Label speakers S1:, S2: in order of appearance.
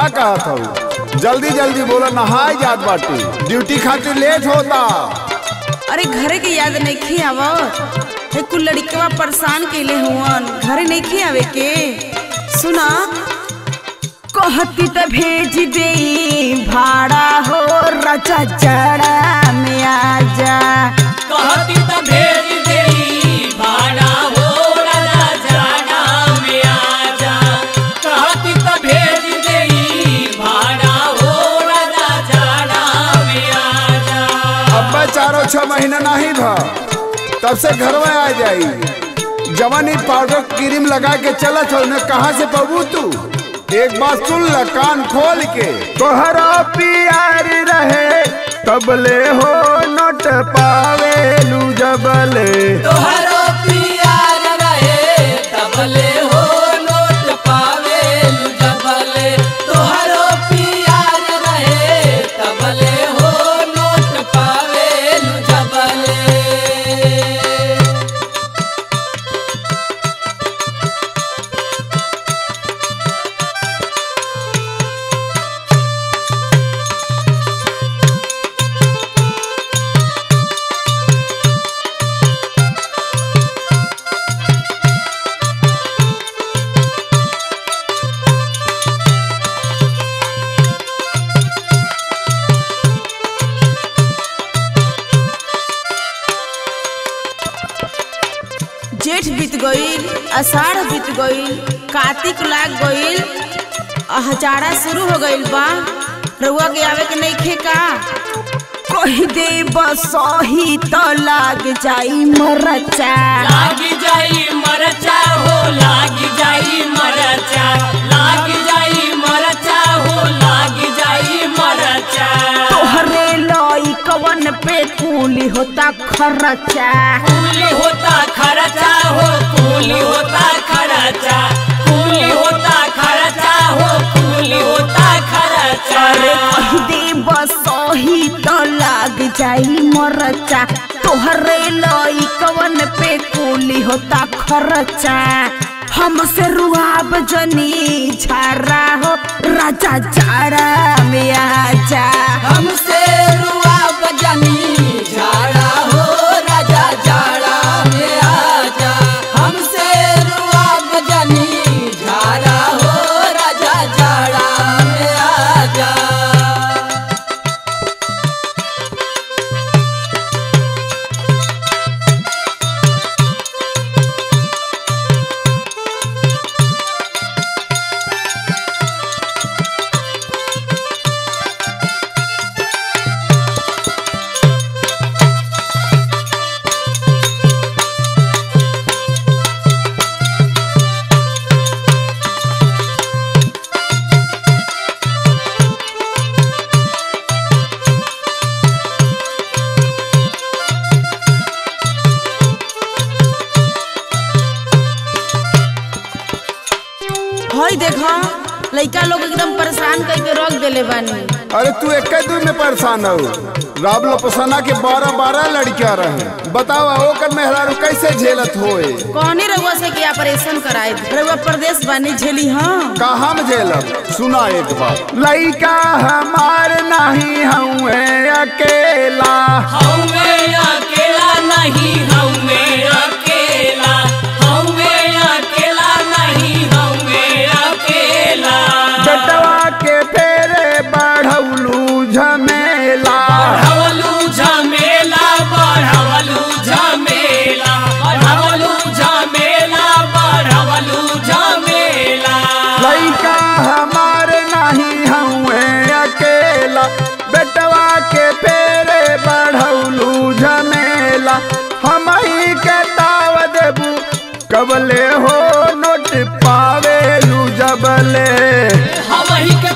S1: का कहत हूँ जल्दी जल्दी बोला नहाए जात बाटी ड्यूटी खातिर लेट होता
S2: अरे घरे के याद नहीं आवत हे कुल लड़कवा परेशान कैले हुवन घरे नहीं आवे के सुना कहती त भेज दे भाड़ा हो रचा जड़ा में आजा
S3: कहती त भेज देई भाड़ा हो राजा जाड़ा में आजा कहती त भेज देई भाड़ा हो राजा जाड़ा में आजा
S1: अब्बा चारों छह महीना नहीं था तब से घर में आ जाई जवानी पाउडर क्रीम लगा के चलत हो न कहाँ से पबू तू एक बात सुन ल कान खोल के तोहरा प्यार रहे तबले हो नोट पावेलू जबले
S3: तोहरो प्यार रहे तबले हो नोट पावे जबले तोहरो प्यार रहे तबले हो नोट पावे जबले
S2: जेठ बीत गईल अषाढ़ बीत गईल कार्तिक लाग गईल आ हजारा शुरू हो गईल बा रउआ के आवे के नहीं खे का कही दे बसही तो लाग जाई मरचा
S3: लागी जाई मरचा हो लागी जाई मरचा लागी जाई मरचा हो लागी जाई मरचा
S2: तोहरे लई कवन पे कूली होता खर्चा
S3: कूली होता खर्चा हो कूली होता खर्चा कूली होता खर्चा हो कूली होता खर्चा
S2: अरे कही दे बसही तो लाग जाई मरचा तोहरे लई कवन पे कूली होता खर्चा हमसे रुआब जनी झारा हो राजा जाड़ा में आजा
S3: हमसे रुआ बजनी झाड़ा हो राजा जाड़ा में आजा हमसे रुआ बजनी झाड़ा हो राजा जाड़ा में आजा
S2: हई देखो लइका लोग एकदम परेशान करके रख देले बानी
S1: अरे तू एक दूर में परेशान हो राब लोपसना के बारह बारह लड़कियां रहे बताओ ओकर मेहरारू कैसे झेलत होए
S2: कौनी रउआ से क्या ऑपरेशन कराए रउआ प्रदेश बानी झेली हाँ
S1: कहाँ में झेलत सुना एक बार लइका हमार नहीं हुए अकेला
S3: हमें अकेला नहीं हमें अकेला हमें अकेला नहीं हमें अकेला
S1: बेटवा के फेरे बढ़ौलू झमेला
S3: बढ़वलू झमेला बढ़वलू झमेला बढ़वलू झमेला बढ़वलू झमेला
S1: लइका हमार नहीं हुए अकेला बेटवा के फेरे बढ़ौलू झमेला हम ही के ताव देबू कबले हो नोट पावेलू जबले
S3: हम ही के